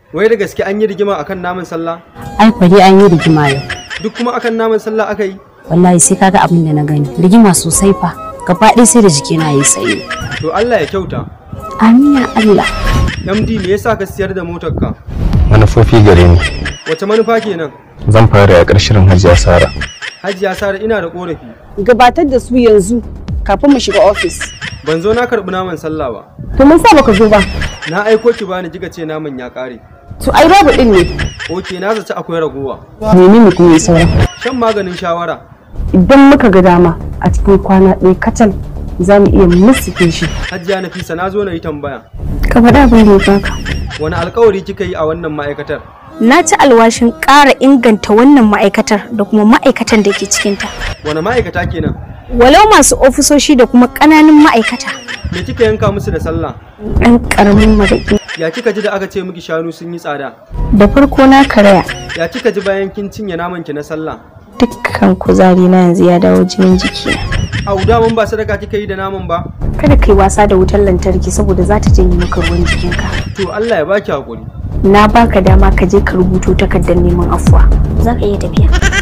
Wai da gaske an yi rigima akan naman sallah? ai kwari an yi rigima yau Duk kuma akan naman sallah aka yi? wallahi sai kaga abin da na gani rigima sosai fa gaba ɗaya sai da jikina ya yi tsaye To Allah ya kyauta. amin ya Allah MD me yasa ka siyar da motarka? manufofi gare ni Wace manufa kenan? zan fara yaƙar shirin hajiya sara Hajiya Sara ina da korafi. gabatar da su yanzu kafin mu shiga ofis. Ban zo na karɓi naman sallah ba. To mun sa baka zo ba. Na aiko ki bani kika ce naman ya ƙare. To ai babu din ne. Oke na zaci akwai ragowa. Menene kuma ya saura? Shan maganin shawara. Idan muka ga dama a cikin kwana ɗaya kacal za mu iya musuke shi. Hajiya Nafisa na zo na yi tambaya. ka faɗa abin da ya baka Wani alkawari kika yi a wannan ma'aikatar? Na ci alwashin ƙara inganta wannan ma'aikatar da kuma ma'aikatan da ke cikinta. Wani ma'aikata kenan? Walau masu ofisoshi da kuma ƙananan ma'aikata. Me kika yanka musu da sallah? ɗan ƙaramin maraƙi Ya kika ji da aka ce miki shanu sun yi tsada? da farko na karaya Ya kika ji bayan kin cinye naman ki na sallah? dukkan kuzari na yanzu ya dawo jinin jikina Au daman ba sadaka kika yi da naman ba? kada kai wasa da wutar lantarki saboda za ta janye maka ruwan jikinka To Allah ya baki hakuri. na baka dama ka je ka rubuto takardar neman afuwa Za ka iya tafiya.